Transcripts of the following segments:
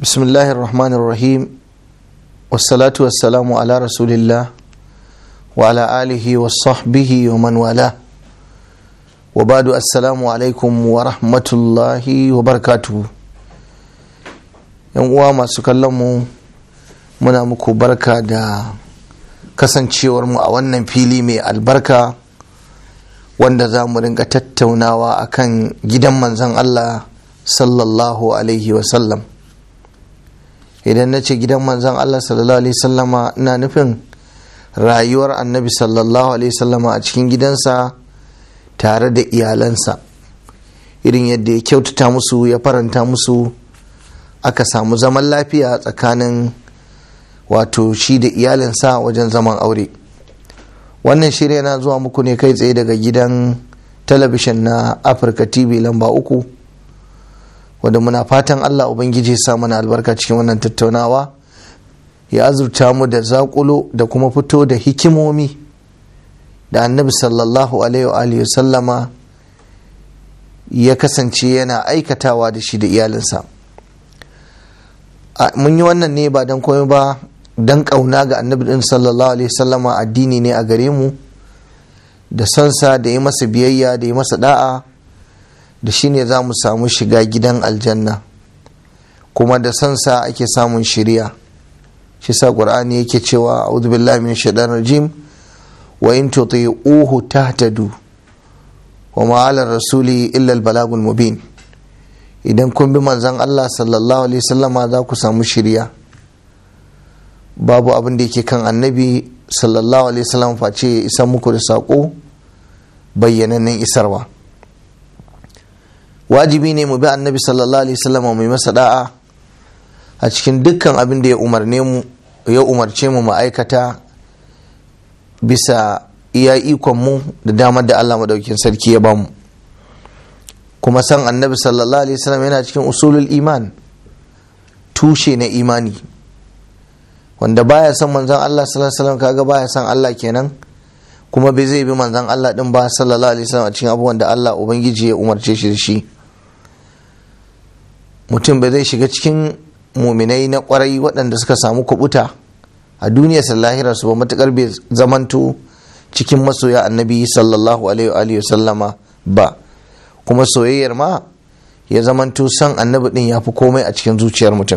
بسم الله الرحمن الرحيم والصلاة والسلام على رسول الله وعلى آله وصحبه ومن والاه وبعد السلام عليكم ورحمة الله وبركاته yan uwa masu kallon mu muna muku barka da kasancewar mu a wannan fili mai albarka wanda za mu ringa tattaunawa akan gidan manzon Allah sallallahu alaihi wasallam idan na ce gidan manzon Allah sallallahu alaihi wasallama ina nufin rayuwar annabi sallallahu alaihi wasallama a cikin gidansa tare da iyalansa irin yadda ya kyautata musu ya faranta musu aka samu zaman lafiya tsakanin wato shi da iyalinsa wajen zaman aure wannan shirya na zuwa muku ne kai tsaye daga gidan talabishin na afirka tv lamba uku wadda muna fatan allah ubangiji sa mana albarka cikin wannan tattaunawa ya azurta mu da zakulo da kuma fito da hikimomi da annabi sallallahu alaihi wa sallama ya kasance yana aikatawa da shi da iyalinsa mun yi wannan ne ba don komai ba don ƙauna ga annabi din sallallahu alaihi sallama addini ne a gare mu da sonsa da yi masa biyayya da yi masa da'a da shi ne za mu samu shiga gidan aljanna kuma da sonsa ake samun shiriya shi sa ƙur'ani yake cewa a'udhu billahi min shaitan rajim wa in tuti'uhu tahtadu wa ma'alar rasuli illa al-balagul mubin idan kun bi manzan Allah sallallahu alaihi wasallama za ku samu shirya babu abin da yake kan annabi sallallahu alaihi wasallam face ya isa muku da saƙo bayyanannen isarwa wajibi ne mu bi annabi sallallahu alaihi wasallama mai masa da'a a cikin dukkan abin da ya umarne mu ya umarce mu ma'aikata bisa iya ikon mu da damar da Allah madaukin sarki ya bamu kuma san annabi sallallahu alaihi wasallam yana cikin usulul iman tushe na imani wanda baya son manzon Allah sallallahu alaihi wasallam kaga baya son Allah kenan kuma bai zai bi manzon Allah din ba sallallahu alaihi wasallam a cikin abubuwan da Allah ubangiji ya umarce shi da shi mutum bai zai shiga cikin muminai na kwarai waɗanda suka samu kubuta a duniyar lahira su ba matukar bai zamanto cikin masoya annabi sallallahu alaihi wasallama ba kuma soyayyar ma ya zamanto son annabi din ya fi komai a cikin zuciyar mutum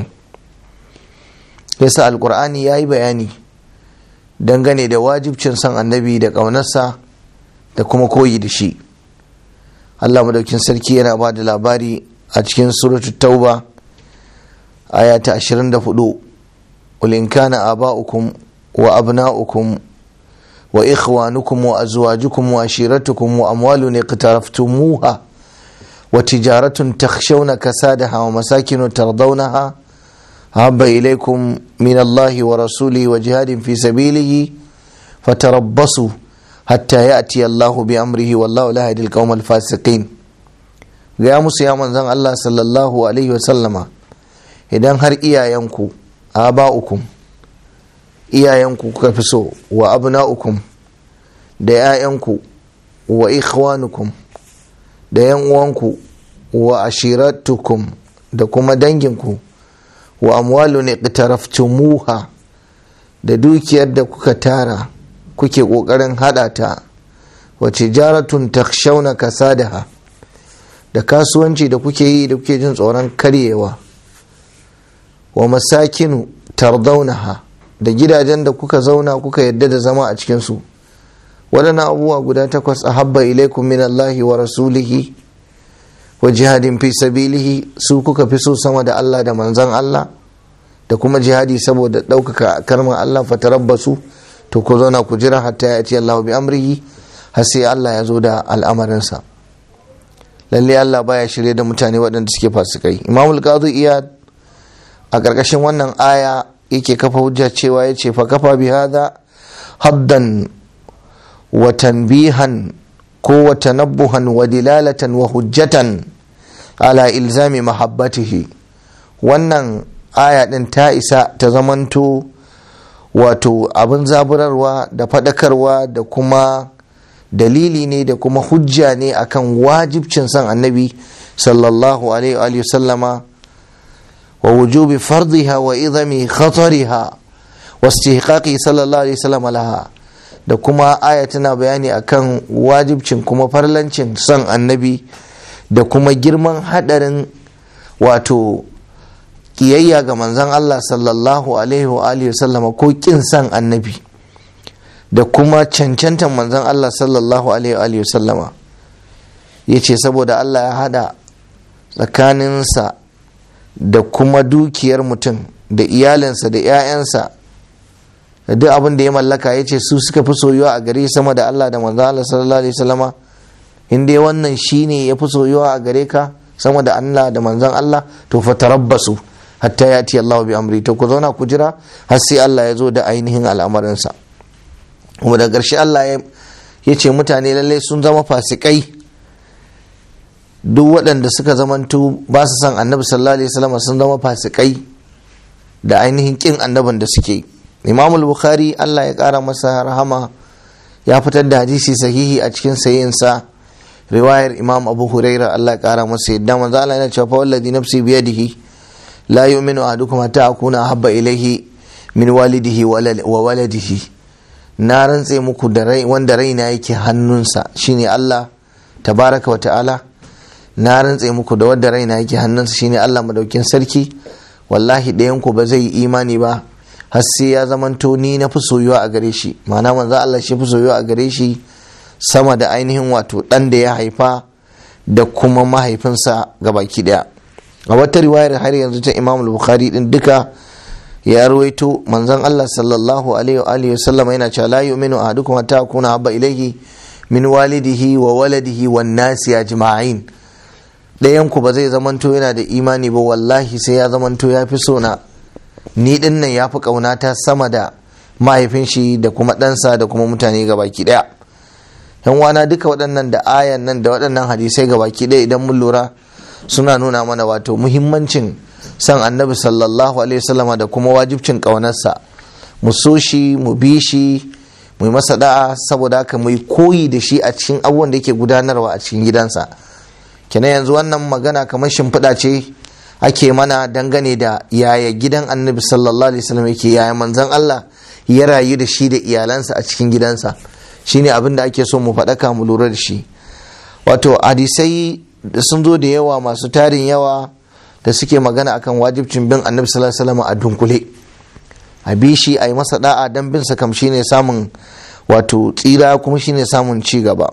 yasa alkur'ani ya yi bayani dangane da wajibcin son annabi da ƙaunarsa da kuma koyi da shi allah madaukin sarki yana ba da labari a cikin suratu tauba aya ta 24 ulin kana aba'ukum wa abna'ukum wa ikhwanukum wa azwajukum wa ashiratukum wa amwalun iqtaraftumuha وتجارة تخشون كسادها ومساكن ترضونها أحب إليكم من الله ورسوله وجهاد في سبيله فتربصوا حتى يأتي الله بأمره والله لا يهدي القوم الفاسقين يا musu ya manzon Allah sallallahu alaihi wasallama idan har iyayenku aba'ukum iyayenku kuka fi so wa abna'ukum da 'ya'yanku wa ikhwanukum da yan uwanku wa ashiratukum da kuma danginku wa amwalun iqtaraftumuha da dukiyar da kuka tara kuke kokarin hada ta wa tijaratun takshawna kasadaha da kasuwanci da kuke yi da kuke jin tsoron karyewa wa masakinu tardaunaha da gidajen da kuka zauna kuka yadda da zama a cikinsu waɗannan abubuwa guda takwas a habba ilaikum min Allahi wa rasulihi wa jihadin fi sabilihi su kuka fi so sama da Allah da manzan Allah da kuma jihadi saboda ɗaukaka karman Allah fatarabbasu to ku zauna ku jira hatta ya ce Allah bi amrihi har sai Allah ya zo da al'amarinsa lalle Allah baya shirye da mutane waɗanda suke fasikai imamul qadi iyad a ƙarƙashin wannan aya yake kafa hujja cewa ya ce fa kafa bi hadha haddan وتنبيها قوة تنبها ودلالة وحجة على إلزام محبته wannan aya ɗin ta isa ta zamanto wato abin zaburarwa da faɗakarwa da kuma dalili ne da kuma hujja ne akan wajibcin son annabi sallallahu alaihi sallama wa wujubi fardiha wa idami khatariha wa istihqaqi sallallahu alaihi wasallam laha da kuma aya tana bayani akan wajibcin kuma farlancin son annabi da kuma girman hadarin wato kiyayya ga manzon Allah sallallahu alaihi wa alihi wasallama ko kin son annabi da kuma cancantan manzon Allah sallallahu alaihi wa alihi wasallama yace saboda Allah ya hada tsakaninsa da kuma dukiyar mutum da iyalinsa da 'ya'yansa da duk abin da ya mallaka ya ce su suka fi soyuwa a gare sama da Allah da manzo Allah sallallahu alaihi wasallama in dai wannan shine ya fi soyuwa a gare ka sama da Allah da manzon Allah to fa tarabbasu hatta yati Allah bi amri to ku zauna ku jira har sai Allah ya zo da ainihin al'amarinsa kuma da ƙarshe Allah ya ce mutane lallai sun zama fasikai duk waɗanda suka zamanto ba su san annabi sallallahu alaihi wasallam sun zama fasikai da ainihin kin annabin da suke imam bukhari Allah ya ƙara masa rahama ya fitar da hadisi sahihi a cikin sayinsa riwayar imam abu huraira Allah ya ƙara masa yadda manzo Allah yana cewa fa wallazi nafsi biyadihi la yu'minu ahadukum hatta akuna habba ilaihi min walidihi wa waladihi na rantse muku da rai wanda raina yake hannunsa shine Allah tabaraka wa ta'ala na rantse muku da wadda raina yake hannunsa shine Allah madaukin sarki wallahi ɗayan ku ba zai yi imani ba har sai ya zamanto ni na fi soyuwa a gare shi ma'ana manzo Allah shi fi soyuwa a gare shi sama da ainihin wato ɗan da ya haifa da kuma mahaifinsa baki ɗaya a wata riwayar har yanzu ta Imam Bukhari din duka ya ruwaito manzon Allah sallallahu alaihi wa alihi wasallam yana cewa la yu'minu ahadukum hatta akuna habba ilayhi min walidihi wa waladihi wan nasi ajma'in ɗayanku ba zai zamanto yana da imani ba wallahi sai ya zamanto ya fi sona ni ɗin nan ya fi ƙaunata sama da mahaifin shi da kuma ɗansa da kuma mutane ga baki ɗaya yan wana duka waɗannan da ayan nan da waɗannan hadisai ga baki ɗaya idan mun lura suna nuna mana wato muhimmancin san annabi sallallahu alaihi wasallama da kuma wajibcin ƙaunarsa mu so shi mu bi shi mu yi masa da'a saboda haka mu yi koyi da shi a cikin abubuwan da yake gudanarwa a cikin gidansa kenan yanzu wannan magana kamar shimfiɗa ce ake mana dangane da yaya gidan annabi sallallahu alaihi wasallam yake yaya manzon Allah ya rayu da shi da iyalansa a cikin gidansa shine abin da ake so mu faɗaka mu lura da shi wato hadisai da sun zo da yawa masu tarin yawa da suke magana akan wajibcin bin annabi sallallahu alaihi wasallam a dunkule a bi shi a yi masa da'a dan bin sa kam shine samun wato tsira kuma shine samun ci gaba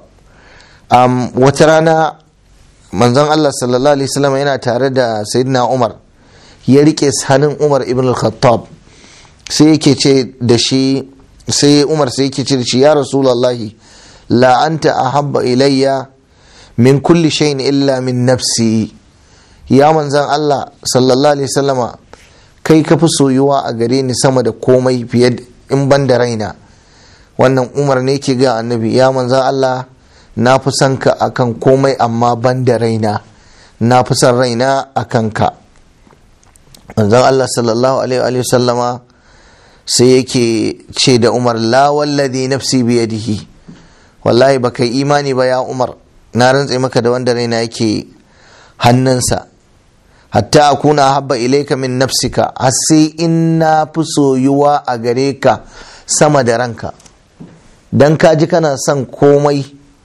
wata rana manzon Allah sallallahu alaihi wasallam yana tare da sayyidina Umar ya rike hannun Umar ibn al-Khattab sai yake ce da shi sai Umar sai yake ce da shi ya Rasulullahi la anta ahabba ilayya min kulli shay'in illa min nafsi ya manzon Allah sallallahu alaihi wasallama kai ka fi soyuwa a gare ni sama da komai fiye in ban da raina wannan Umar ne ke ga annabi ya manzon Allah na fi son ka akan komai amma ban da raina na fi son raina a kanka manzon Allah sallallahu alaihi wa sallama sai yake ce da Umar la wallazi nafsi biyadihi wallahi ba kai imani ba ya Umar na rantse maka da wanda raina yake hannunsa hatta akuna habba ilaika min nafsika har sai in na fi soyuwa a gare ka sama da ranka dan ka ji kana son komai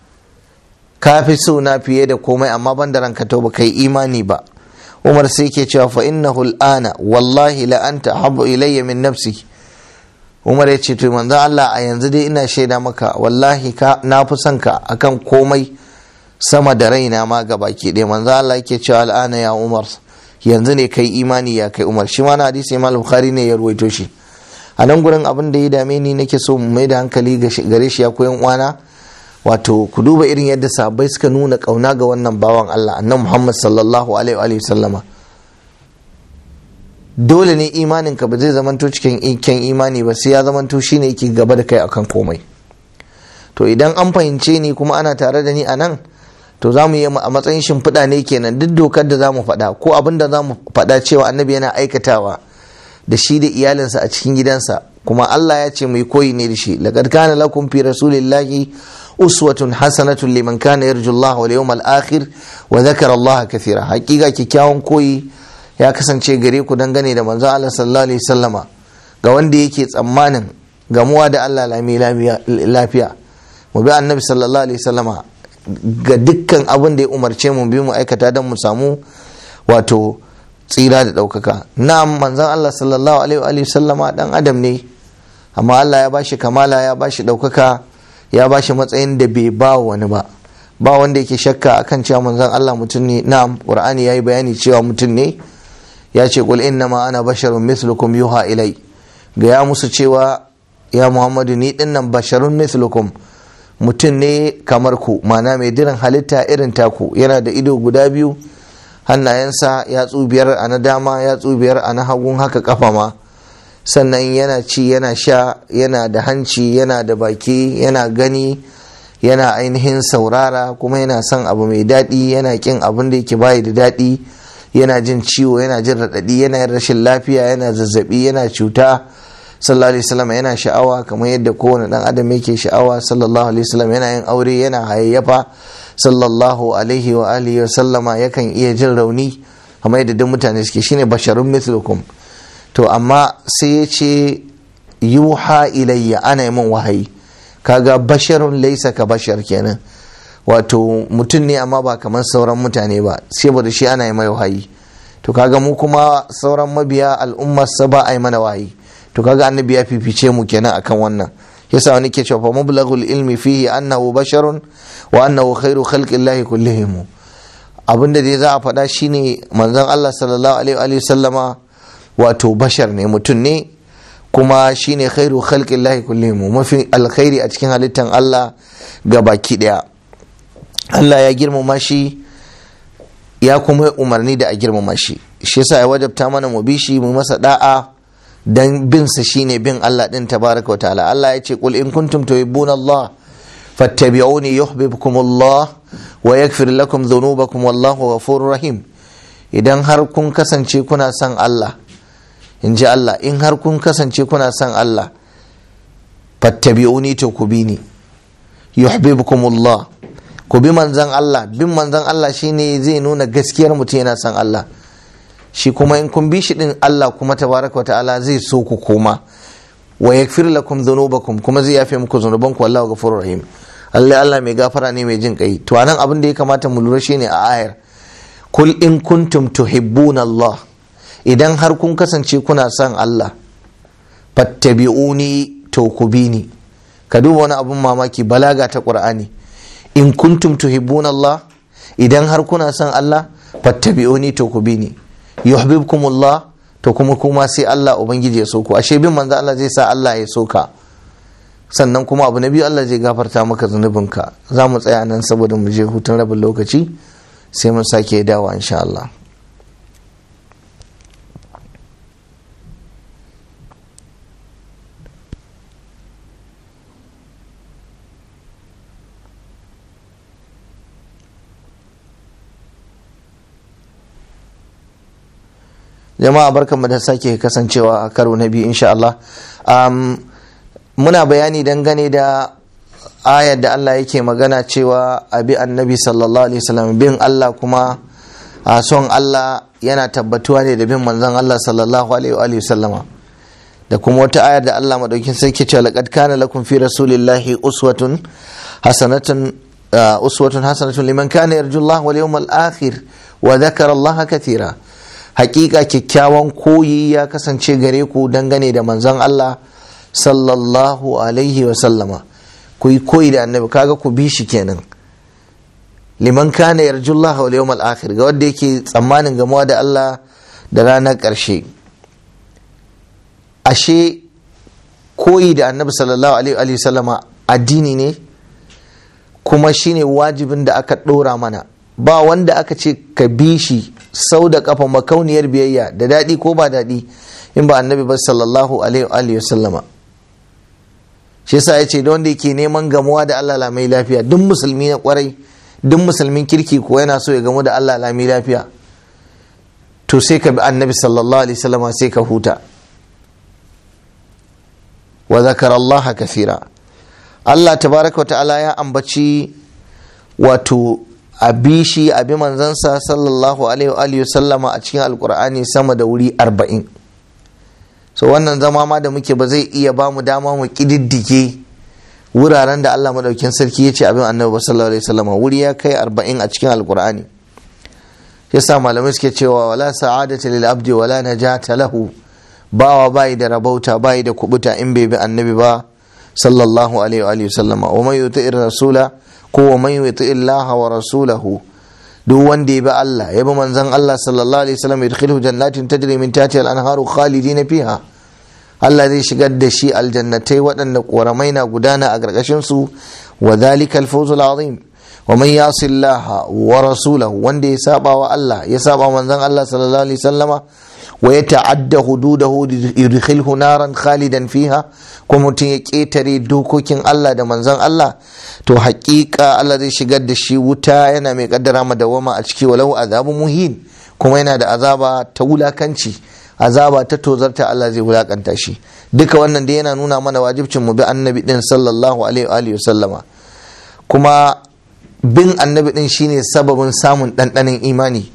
ka fi so na fiye da komai amma ban da ranka to ba kai imani ba umar sai ke cewa fa innahu al'ana wallahi la anta habbu ilayya min nafsi umar ya ce to manzo Allah a yanzu dai ina shaida maka wallahi ka na fi son ka akan komai sama da raina ma ga baki ɗaya manzo Allah yake cewa al'ana ya umar yanzu ne kai imani ya kai umar shi ma na hadisi imam bukhari ne ya ruwaito shi a nan gurin abin da ya dame ni nake so mu mai da hankali gare shi ya koyan uwana wato ku duba irin yadda sahabbai suka nuna kauna ga wannan bawan Allah annabi Muhammad sallallahu alaihi wa sallama dole ne imanin ka ba zai zamanto cikin iken imani ba sai ya zamanto shine yake gaba da kai akan komai to idan an fahimce ni kuma ana tare da ni a nan to za mu yi a matsayin shimfiɗa ne kenan duk dokar da za mu faɗa ko abin da za mu faɗa cewa annabi yana aikatawa da shi da iyalinsa a cikin gidansa kuma Allah ya ce mu yi koyi ne da shi laqad kana lakum fi rasulillahi uswatun hasanatun liman kana yarju Allah wal yawmal akhir wa dhakara Allah kathira hakika kikkiawan koyi ya kasance gare ku dangane da manzon Allah sallallahu alaihi sallama ga wanda yake tsammanin gamuwa da Allah lami lafiya mu bi annabi sallallahu alaihi sallama ga dukkan abin da ya umarce mu bi mu aikata don mu samu wato tsira da ɗaukaka na'am manzon Allah sallallahu alaihi sallama dan adam ne amma Allah ya bashi kamala ya bashi ɗaukaka ya bashi matsayin da bai ba wani ba ba wanda yake shakka akan cewa manzon Allah mutum ne na'am qur'ani yayi bayani cewa mutum ne ya ce qul innama ana basharun mithlukum yuha ilai ga ya musu cewa ya muhammadu ni dinnan basharun mithlukum mutum ne kamar ku mana mai diran halitta irin taku yana da ido guda biyu hannayensa ya biyar a na dama ya biyar a na hagun haka kafa ma sannan yana ci yana sha yana da hanci yana da baki yana gani yana ainihin saurara kuma yana son abu mai daɗi yana ƙin abin da yake bayi da daɗi yana jin ciwo yana jin raɗaɗi yana yin rashin lafiya yana zazzaɓi yana cuta sallallahu alaihi wasallam yana sha'awa kamar yadda kowane ɗan adam yake sha'awa sallallahu alaihi wasallam yana yin aure yana hayayyafa sallallahu alaihi wa alihi wasallama yakan iya jin rauni kamar yadda duk mutane suke shine basharun mithlukum to amma sai ya ce yuha ilayya ana yi min wahayi kaga basharun laisa ka bashar kenan wato mutum ne amma ba kamar sauran mutane ba saboda shi ana yi mai wahayi to kaga mu kuma sauran mabiya al'ummar sa ba a yi mana wahayi to kaga annabi ya fifice mu kenan akan wannan yasa wani ke cewa mablaghul ilmi fihi annahu basharun wa annahu khairu khalqillahi kullihim abinda dai za a faɗa shine manzon Allah sallallahu alaihi wa sallama wato bashar ne mutum ne kuma shine khairu khalqillahi kullihim mafi alkhairi a cikin halittan Allah ga baki daya Allah ya girmama shi ya kuma umarni da a girmama shi shi yasa ya wajabta mana mu bi shi mu masa da'a dan bin sa shine bin Allah din tabaraka wa ta'ala Allah ya ce qul in kuntum tuhibbuna Allah fattabi'uni yuhibbukum Allah wa yaghfir lakum dhunubakum wallahu ghafurur rahim idan har kun kasance kuna son Allah in ji Allah in har kun kasance kuna son Allah fattabi'uni to ku bi ni yuhibbukumullah ku bi manzan Allah bin manzan Allah shine zai nuna gaskiyar mutum yana son Allah shi kuma in kun bi shi din Allah kuma tabaraka ta'ala zai so ku koma wa yaghfir lakum dhunubakum kuma zai yafe muku zunubanku wallahu ghafurur rahim Allah Allah mai gafara ne mai jin kai to anan abin da ya kamata mu lura shine a ayar kul in kuntum tuhibbuna Allah idan har kun kasance kuna son Allah fattabi'uni to ku bi ni ka duba wani abun mamaki balaga ta qur'ani in kuntum tuhibbuna Allah idan har kuna son Allah fattabi'uni to ku bi ni yuhibbukumullah to kuma kuma sai Allah ubangiji ya so ku ashe bin manzo Allah zai sa Allah ya so ka sannan kuma abu na biyu Allah zai gafarta maka zunubinka za mu tsaya nan saboda mu je hutun rabin lokaci sai mun sake dawa insha Allah jama'a barkanmu da sake kasancewa a karo na biyu insha Allah um, muna bayani dangane da ayar da Allah yake magana cewa abi annabi sallallahu alaihi wasallam bin Allah kuma a son Allah yana tabbatuwa ne da bin manzon Allah sallallahu alaihi wasallama da kuma wata ayar da Allah madaukin sarki cewa laqad kana lakum fi rasulillahi uswatun hasanatun uswatun hasanatun liman kana yarjullaha wal yawmal akhir wa dhakara Allah kathira hakika kyakkyawan koyi ya kasance gare ku dangane da manzon Allah sallallahu alaihi wa sallama ku yi koyi da annabi kaga ku bi shi kenan liman kana yarjullaha wal yawmal akhir ga wanda yake tsammanin gamuwa da Allah da ranar ƙarshe ashe koyi da annabi sallallahu alaihi wa sallama addini ne kuma shine wajibin da aka ɗora mana ba wanda aka ce ka bi shi sau da kafa makauniyar biyayya da daɗi ko ba daɗi in ba annabi ba sallallahu alaihi wa sallama shi yasa ya ce da wanda yake neman gamuwa da Allah lamai lafiya duk musulmi na kwarai duk musulmin kirki ko yana so ya gamu da Allah lamai lafiya to sai ka bi annabi sallallahu alaihi sallama sai ka huta wa zakara Allah kafira Allah tabaraka wa ta'ala ya ambaci wato a bi shi a bi manzansa sallallahu alaihi wa sallama a cikin alkur'ani sama da wuri arba'in so wannan zama ma da muke ba zai iya ba mu dama mu kididdige wuraren da Allah madaukin sarki ya ce abin annabi sallallahu alaihi wasallama wuri ya kai arba'in a cikin alkur'ani yasa malamai suke cewa wala sa'adata lil abdi wala najata lahu bawa bai da rabauta bai da kubuta in bai bi annabi ba sallallahu alaihi wa sallama wa man yuti'ir rasula ko wa man yuti illaha wa rasulahu duk wanda ya bi Allah ya bi manzon Allah sallallahu alaihi wasallam yadkhuluhu jannatin tajri min tahtiha al-anharu khalidina fiha Allah zai shigar da shi aljannatai waɗanda ƙoramai na gudana a ƙarƙashin su wa dhalika al-fawz al-azim wa man yasi Allah wa rasulahu wanda ya saba wa Allah ya saba manzon Allah sallallahu alaihi wasallama wa ya ta'adda hududahu yudkhilhu naran khalidan fiha ko mutum ya ƙetare dokokin Allah da manzon Allah to haƙiƙa Allah zai shigar da shi wuta yana mai kaddara madawama a ciki walau azabun muhin kuma yana da azaba ta wulakanci azaba ta tozarta Allah zai wulakanta shi duka wannan da yana nuna mana wajibcin mu bi annabi din sallallahu alaihi wa sallama kuma bin annabi din shine sababin samun ɗanɗanin imani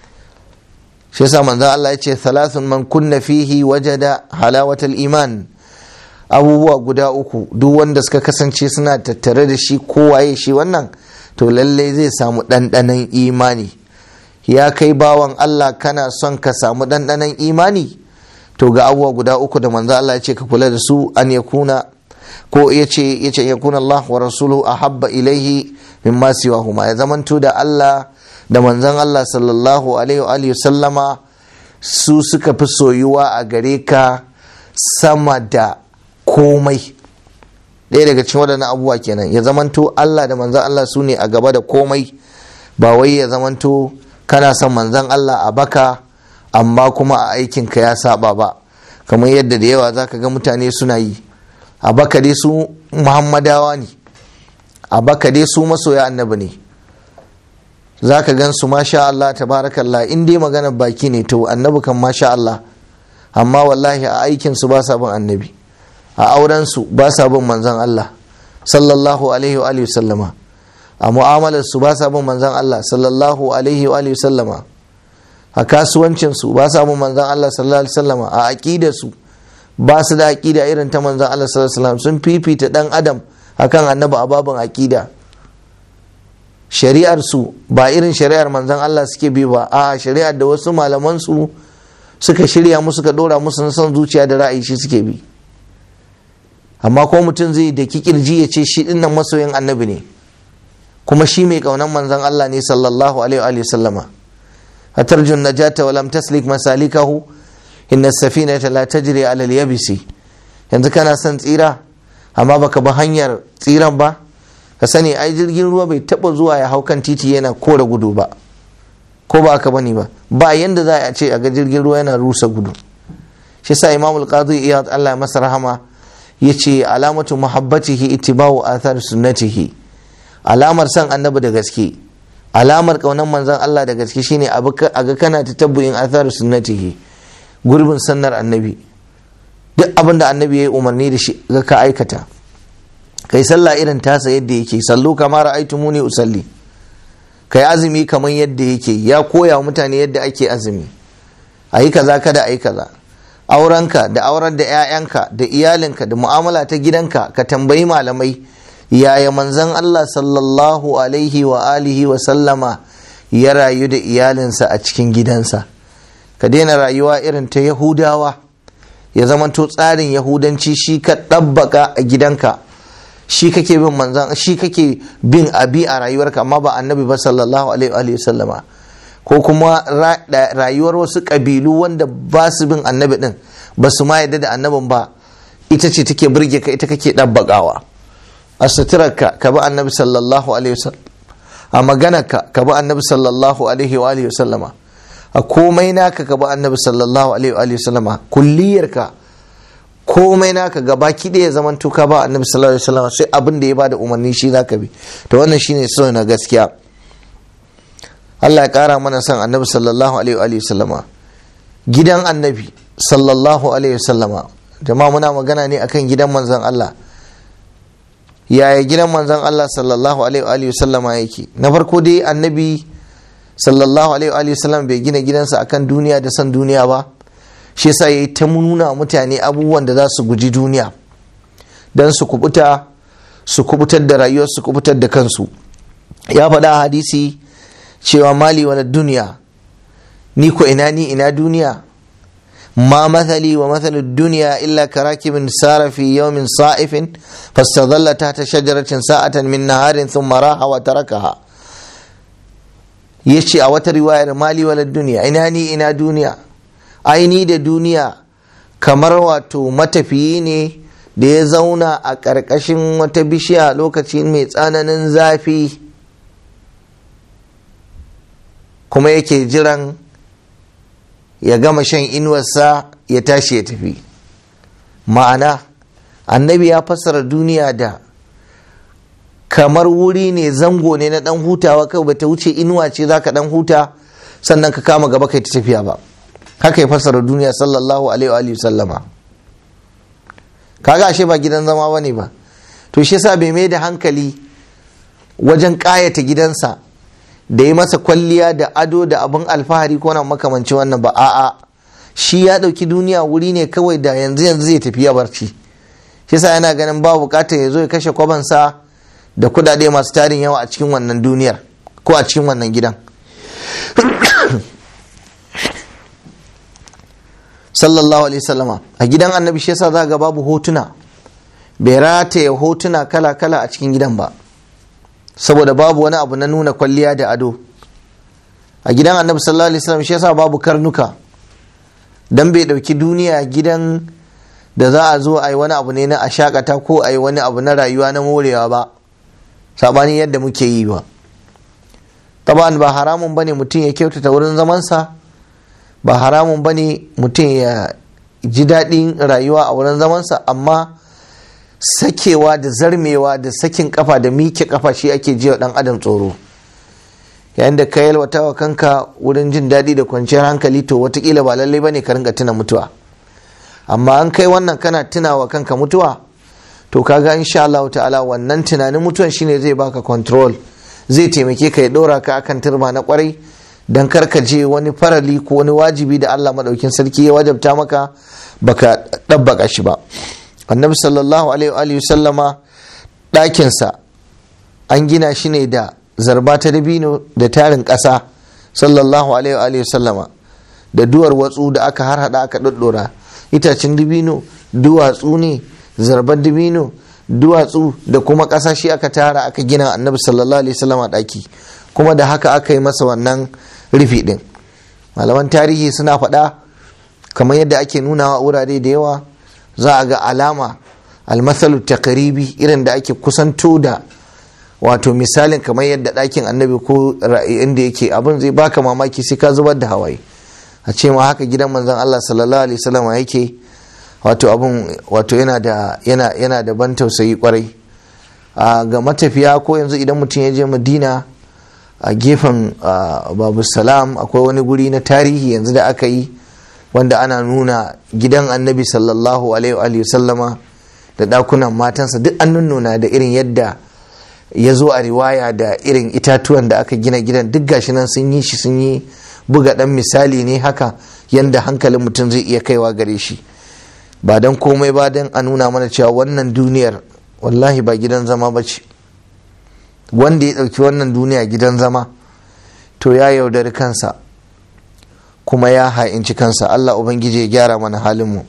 shi yasa manzon Allah ya ce thalathun man kunna fihi wajada halawatal iman abubuwa guda uku duk wanda suka kasance suna tattare da shi kowaye shi wannan to lallai zai samu ɗanɗanon imani ya kai bawan Allah kana son ka samu ɗanɗanon imani to ga abubuwa guda uku da manzo Allah ya ce ka kula da su an ya kuna ko ya ce ya ce ya kuna Allah wa rasuluhu ahabba ilaihi mimma siwahuma ya zamanto da Allah da manzon Allah sallallahu alaihi wa sallama su suka fi soyuwa a gare ka sama da komai ɗaya daga cikin waɗannan abubuwa kenan ya zamanto Allah da manzan Allah su ne a gaba da komai ba wai ya zamanto kana son manzan Allah a baka amma kuma a aikinka ya saba ba kamar yadda da yawa zaka ga mutane suna yi a baka dai su muhammadawa ne a baka dai su masoya annabi ne zaka gan su masha Allah tabarakallah in dai maganar baki ne to annabi kan masha Allah amma wallahi a aikinsu ba sa bin annabi a aurensu ba sa bin manzan Allah sallallahu alaihi wa sallama a mu'amalarsu ba sa bin manzan Allah sallallahu alaihi wa sallama a kasuwancinsu ba sa bin manzan Allah sallallahu alaihi sallama a aƙidarsu ba su da aƙida irin ta manzan Allah sallallahu alaihi wasallam sun fifita dan adam akan annabi a babin aƙida shari'ar su ba irin shari'ar manzan Allah suke bi ba a shari'ar da wasu malaman su suka shirya musu suka dora musu son zuciya da ra'ayi shi suke bi amma ko mutum zai da kirji ya ce shi dinnan masoyin annabi ne kuma shi mai kaunan manzon Allah ne sallallahu alaihi wa sallama atarjun najata wa lam taslik masalikahu inna safinata la tajri ala al-yabisi yanzu kana son tsira amma baka bi hanyar tsiran ba ka sani ai jirgin ruwa bai taba zuwa ya hau kan titi yana kore gudu ba ko ba aka bane ba ba yanda za a ce a ga jirgin ruwa yana rusa gudu shi sa imamul qadi iyad Allah ya masa rahama yace alamatu muhabbatihi ittiba'u athar sunnatihi alamar san annabi da gaske alamar kaunan manzon Allah da gaske shine a ga kana ta tabbuyin athar sunnatihi gurbin sannar annabi duk abin da annabi ya yi umarni da shi ga ka aikata kai sallah irin tasa yadda yake sallu kamar aitumuni usalli kai azumi kamar yadda yake ya koya wa mutane yadda ake azumi a yi kaza kada a yi kaza aurenka da aurar da 'ya'yanka da iyalinka da mu'amala ta gidanka ka tambayi malamai yaya manzon Allah sallallahu alaihi wa alihi wa sallama ya rayu da iyalinsa a cikin gidansa ka daina rayuwa irin ta yahudawa ya zamanto tsarin yahudanci shi ka ɗabbaka a gidanka shi kake bin manzan shi kake bin abi a rayuwarka amma ba annabi ba sallallahu alaihi wa sallama ko kuma rayuwar wasu ƙabilu wanda ba su bin annabi din ba su ma yadda da annabin ba ita ce take burge ka ita kake ɗabbakawa a suturarka ka bi annabi sallallahu alaihi wasallam a maganarka ka bi annabi sallallahu alaihi wa sallama a komai naka ka bi annabi sallallahu alaihi wa sallama kulliyarka komai naka gaba ki ya zaman tuka ba annabi sallallahu alaihi wasallam sai abin da ya bada umarni shi zaka bi to wannan shine so na gaskiya Allah ya kara mana son annabi sallallahu alaihi wa sallama gidan annabi sallallahu alaihi wasallama jama'a muna magana ne akan gidan manzon Allah yaya gidan manzon Allah sallallahu alaihi wasallama yake na farko dai annabi sallallahu alaihi wasallam bai gina gidansa akan duniya da san duniya ba shi yasa yayi ta nuna mutane abubuwan da za su guji duniya dan su kubuta su kubutar da rayuwar su kubutar da kansu ya faɗa a hadisi cewa mali wani duniya ni ko ina ni ina duniya ما مثلي ومثل الدنيا إلا كراكب سار في يوم صائف فاستظل تحت شجرة ساعة من نهار ثم راح وتركها yace a wata riwayar mali wala duniya ina ni ina duniya aini da duniya kamar wato matafiyi ne da ya zauna a ƙarƙashin wata bishiya lokaci mai tsananin zafi kuma yake jiran ya gama shan inuwarsa ya tashi ya tafi ma'ana annabi ya fassara duniya da kamar wuri ne zango ne na dan hutawa kai bata wuce inuwa ce zaka dan huta sannan ka kama gaba kai ta tafiya ba haka ya fassara duniya sallallahu alaihi wa sallama kaga ashe ba gidan zama bane ba to shi yasa bai mai da hankali wajen kayata gidansa da yi masa kwalliya da ado da abin alfahari ko na makamanci wannan ba a'a shi ya ɗauki duniya wuri ne kawai da yanzu yanzu zai tafi ya barci shi sa yana ganin ba bukatar ya zo ya kashe kwabansa da kudade masu tarin yawa a cikin wannan duniyar ko a cikin wannan gidan sallallahu alaihi sallama a gidan annabi shi yasa za ga babu hotuna bai rataye hotuna kala kala a cikin gidan ba saboda babu wani abu na nuna kwalliya da ado a gidan annabi sallallahu alaihi wasallam shi yasa babu karnuka dan bai dauki duniya gidan da za a zo a yi wani abu ne na a shakata ko a yi wani abu na rayuwa na morewa ba sabani yadda muke yi ba taban ba haramun bane mutum ya kyautata wurin zamansa ba haramun bane mutum ya ji daɗin rayuwa a wurin zamansa amma sakewa da zarmewa da sakin kafa da mike kafa shi ake ji wa dan adam tsoro yayin da ka yalwata wa kanka wurin jin daɗi da kwanciyar hankali to watakila ba lallai bane ka ringa tuna mutuwa amma an kai wannan kana tuna wa kanka mutuwa to kaga insha Allah ta'ala wannan tunanin mutuwan shine zai baka control zai taimake ka ya ɗora ka akan turba na kwarai dan kar ka je wani farali ko wani wajibi da Allah madaukin sarki ya wajabta maka baka ɗabbaka shi ba annabi sallallahu alaihi sallama ɗakinsa an gina shi ne da zarba ta dabino da tarin ƙasa sallallahu alaihi sallama da duwar watsu da aka harhaɗa aka ɗaɗɗora itacen dabino duwatsu ne zarbar dabino duwatsu da kuma ƙasa shi aka tara aka gina annabi sallallahu alaihi sallama ɗaki kuma da haka aka yi masa wannan rufi ɗin malaman tarihi suna faɗa kamar yadda ake nunawa wurare da yawa za a ga alama almasalu takaribi irin da ake kusanto da wato misalin kamar yadda ɗakin annabi ko inda yake abin zai baka mamaki sai ka zubar da hawaye a ce ma haka gidan manzon Allah sallallahu alaihi wasallam yake wato abin wato yana da yana yana da ban tausayi kwarai ga matafiya ko yanzu idan mutum ya je Madina a gefen Babu Salam akwai wani guri na tarihi yanzu da aka yi wanda ana nuna gidan annabi sallallahu alaihi sallama da dakunan matansa duk an nuna da irin yadda ya zo a riwaya da irin itatuwan da aka gina gidan duk gashi nan sun yi shi sun yi buga dan misali ne haka yadda hankalin mutum zai iya kaiwa gare shi ba don komai ba don a nuna mana cewa wannan duniyar wallahi ba gidan zama ba ce wanda ya ɗauki wannan duniya gidan zama to ya yaudari kansa kuma ya ha'inci kansa Allah Ubangiji ya gyara mana halinmu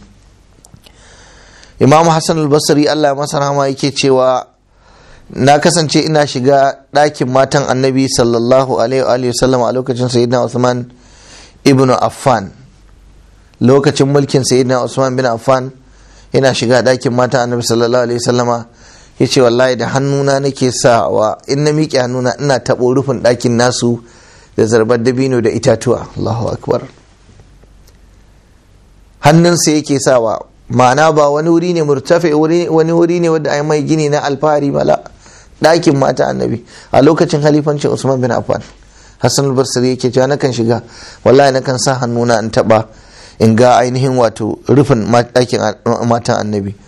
Imam Hassan al-Basri Allah masa rahama yake cewa na kasance ina shiga ɗakin matan annabi sallallahu alaihi wasallam a lokacin sayyidina Usman ibn Affan lokacin mulkin sayyidina Usman bin Affan ina shiga ɗakin matan annabi sallallahu alaihi wasallama ya ce wallahi da hannuna nake sawa in na miƙe hannuna ina taɓo rufin ɗakin nasu da zarbar dabino da itatuwa Allahu akbar hannunsa yake sawa ma'ana ba wani wuri ne murtafe wani wuri ne wanda ai mai gini na alfahari mala ɗakin mata annabi a lokacin halifancin usman bin affan hassan al-basri yake cewa nakan shiga wallahi nakan sa hannuna in taba in ga ainihin wato rufin ɗakin matan annabi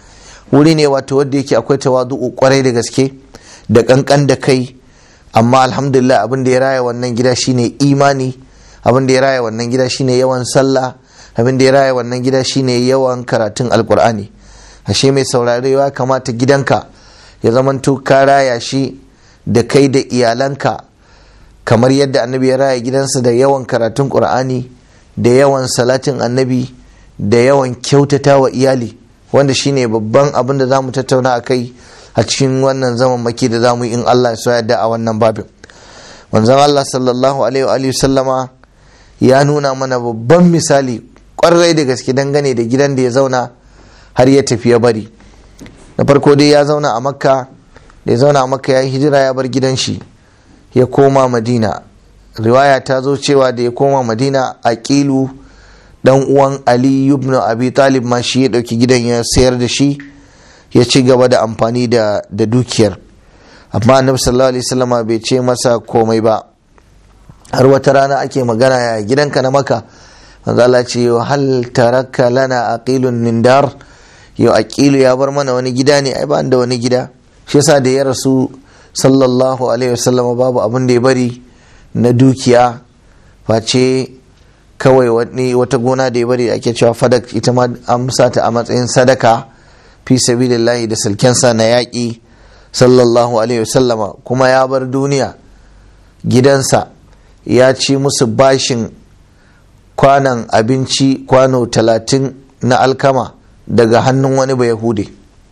wuri ne wato wadda yake akwai tawadu'u kwarai da gaske da kankan da kai amma alhamdulillah abin da ya raya wannan gida shine imani abin da ya raya wannan gida shine yawan sallah abin da ya raya wannan gida shine yawan karatun alkur'ani ashe mai saurarewa kamata gidanka ya zamanto ka raya shi da kai da iyalanka kamar yadda annabi ya raya gidansa da yawan karatun qur'ani da yawan salatin annabi da yawan kyautata wa iyali wanda shine babban abin da za mu tattauna a kai a cikin wannan zaman maki da za mu yi in Allah ya yadda a wannan babin manzon Allah sallallahu alaihi wa sallama ya nuna mana babban misali kwarai da gaske dangane da gidan da ya zauna har ya tafi ya bari na farko dai ya zauna a makka da ya zauna a makka ya hijira ya bar gidan shi ya koma madina riwaya ta zo cewa da ya koma madina a kilu dan uwan ali ibn abi talib ma shi ya dauki gidan ya sayar da shi ya ci gaba da amfani da da dukiyar amma annabi sallallahu alaihi wasallama bai ce masa komai ba har wata rana ake magana ya gidanka na maka manzo Allah ce hal taraka lana aqilun nindar yau aqilu ya bar mana wani gida ne ai ba da wani gida shi yasa da ya rasu sallallahu alaihi wasallama babu abin da ya bari na dukiya face kawai wani wata gona da ya bari ake cewa fadak ita ma amsa ta a matsayin sadaka fi sabilillahi da silkensa na yaƙi sallallahu alaihi wasallama kuma ya bar duniya gidansa ya ci musu bashin kwanan abinci kwano talatin na alkama daga hannun wani ba yahude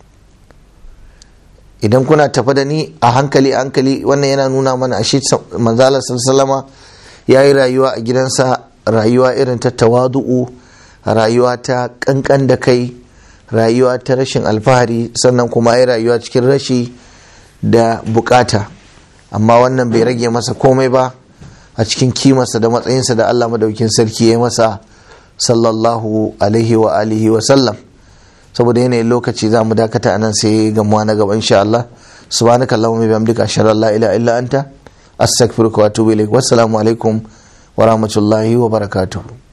idan kuna tafa da ni a hankali hankali wannan yana nuna mana ashe manzala sallama ya yi rayuwa a gidansa rayuwa irin ta tawadu'u rayuwa ta kankan da kai rayuwa ta rashin alfahari sannan kuma ya rayuwa cikin rashi da bukata amma wannan bai rage masa komai ba a cikin kimarsa da matsayinsa da Allah madaukin sarki ya masa sallallahu alaihi wa alihi wa sallam saboda yanayin lokaci za mu dakata anan sai gamuwa na gaba insha Allah subhanaka allahumma bihamdika ashhadu an la ilaha illa anta astaghfiruka wa atubu ilaik wassalamu alaikum wa rahmatullahi wa barakatuh